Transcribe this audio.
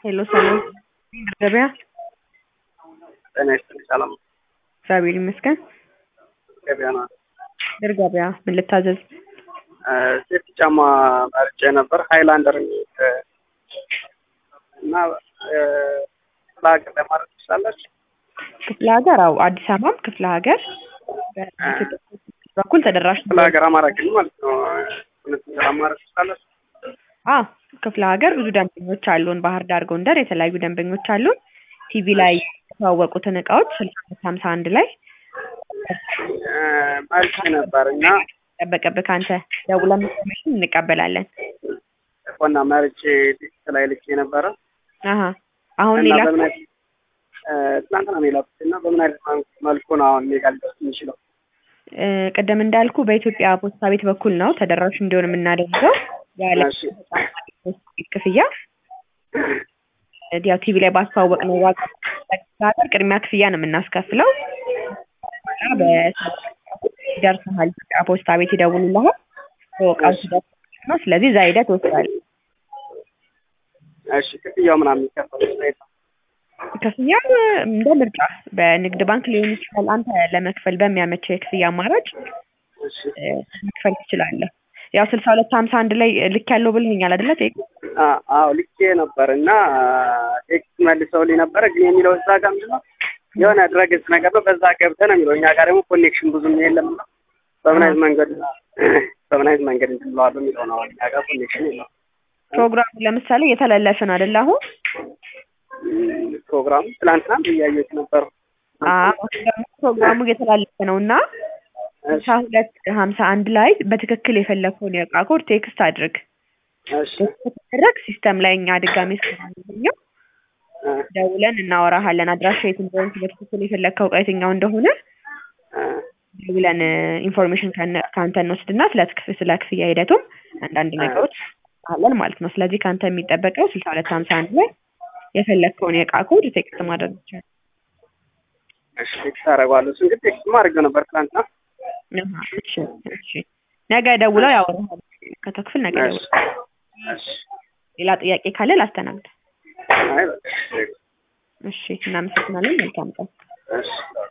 ሄሎ ሰላም ገበያ ጤና ይስጥልኝ። ሰላም ነው? እግዚአብሔር ይመስገን። ገበያ ነው። ድር ገበያ ምን ልታዘዝ? ሴፍቲ ጫማ መርጬ ነበር ሃይላንደር የሚል እና ክፍለ ሀገር ለማድረግ ትችላላችሁ? ክፍለ ሀገር አው አዲስ አበባም ክፍለ ሀገር በኢትዮጵያ በኩል ተደራሽ ክፍለ ሀገር አማራ ክልል ማለት ነው። እውነትን ስራ ማድረግ ትችላላችሁ? አ ክፍለ ሀገር ብዙ ደንበኞች አሉን። ባህር ዳር፣ ጎንደር የተለያዩ ደንበኞች አሉን። ቲቪ ላይ የተዋወቁትን እቃዎች ስልሳ አምስት ሀምሳ አንድ ላይ መርጬ ነበር እና ጠበቀብህ ከአንተ ደውለን ኢንፎርሜሽን እንቀበላለን። ቆና መርጬ ቴክስት ላይ ልኬ ነበረ አሀ አሁን እና ሌላ በምን አይነት ትናንትና ነው የላኩት እና በምን አይነት መልኩ ነው አሁን እኔ ጋር ሊደርስ የሚችለው? እ ቅድም እንዳልኩ በኢትዮጵያ ፖስታ ቤት በኩል ነው ተደራሽ እንዲሆን የምናደርገው ያለ እሺ ክፍያ ያው ቲቪ ላይ ባስተዋወቅ ነው ዋጋ ሀገር ቅድሚያ ክፍያ ነው የምናስከፍለው እና በደርሰሃል ኢትዮጵያ ፖስታ ቤት ይደውሉልሃል በወቃው ሲደርስ ነው ስለዚህ እዛ ሄደህ ትወስዳለህ እሺ ክፍያው ምናምን የሚከፈለው ስሬት ነው? ክፍያ እንደ ምርጫ በንግድ ባንክ ሊሆን ይችላል አንተ ለመክፈል በሚያመቸው የክፍያ አማራጭ እሺ እ መክፈል ትችላለህ ያው ስልሳ ሁለት ሀምሳ አንድ ላይ ልክ ያለው ብልኸኛል አይደለ ቴክ አ- አዎ ልኬ ነበር እና ቴክስት መልሰውልኝ ነበረ ግን የሚለው እዛ ጋር ምንድን ነው የሆነ ድረገጽ ነገር ነው በዛ ገብተህ ነው የሚለው እኛ ጋር ደግሞ ኮኔክሽን ብዙም የለም እና በምን አይነት መንገድ በምን አይነት መንገድ እንትን ብለዋል የሚለው ነው እኛ ጋር ኮኔክሽን የለም ፕሮግራሙ ለምሳሌ እየተላለፈ ነው አይደለ አሁን እም፣ ፕሮግራሙ ትናንትና እያየሁት ነበር አሁን ደግሞ ፕሮግራሙ እየተላለፈ ነው እና ስልሳ ሁለት ሀምሳ አንድ ላይ በትክክል የፈለግከውን የእቃ ኮድ ቴክስት አድርግ እሺ ከተደረግ ሲስተም ላይ እኛ ድጋሜ ስለምናገኘው እ ደውለን እናወራሃለን አድራሻ የት እንደሆነ በትክክል የፈለግከው እቃ የትኛው እንደሆነ እ ደውለን ኢንፎርሜሽን ከአንተ እንወስድና ስለ ትክፍ- ስለ ክፍያ ሂደቱም አንዳንድ ነገሮች አለን ማለት ነው ስለዚህ ከአንተ የሚጠበቀው ስልሳ ሁለት ሀምሳ አንድ ላይ የፈለግከውን የእቃ ኮድ ቴክስት ማድረግ ይቻላል እሺ ቴክስት አደርገዋለሁ እሱን ግን ቴክስት አድርጌው ነበር ትናንትና አሃ፣ እሺ እሺ ነገ ደውለው ያወራሃል ከተክፍል ነገ እሺ ደውለው እሺ ሌላ ጥያቄ ካለ ላስተናግድ አይ በቃ እሺ እሺ እናመሰግናለን መልካም ቀን እሺ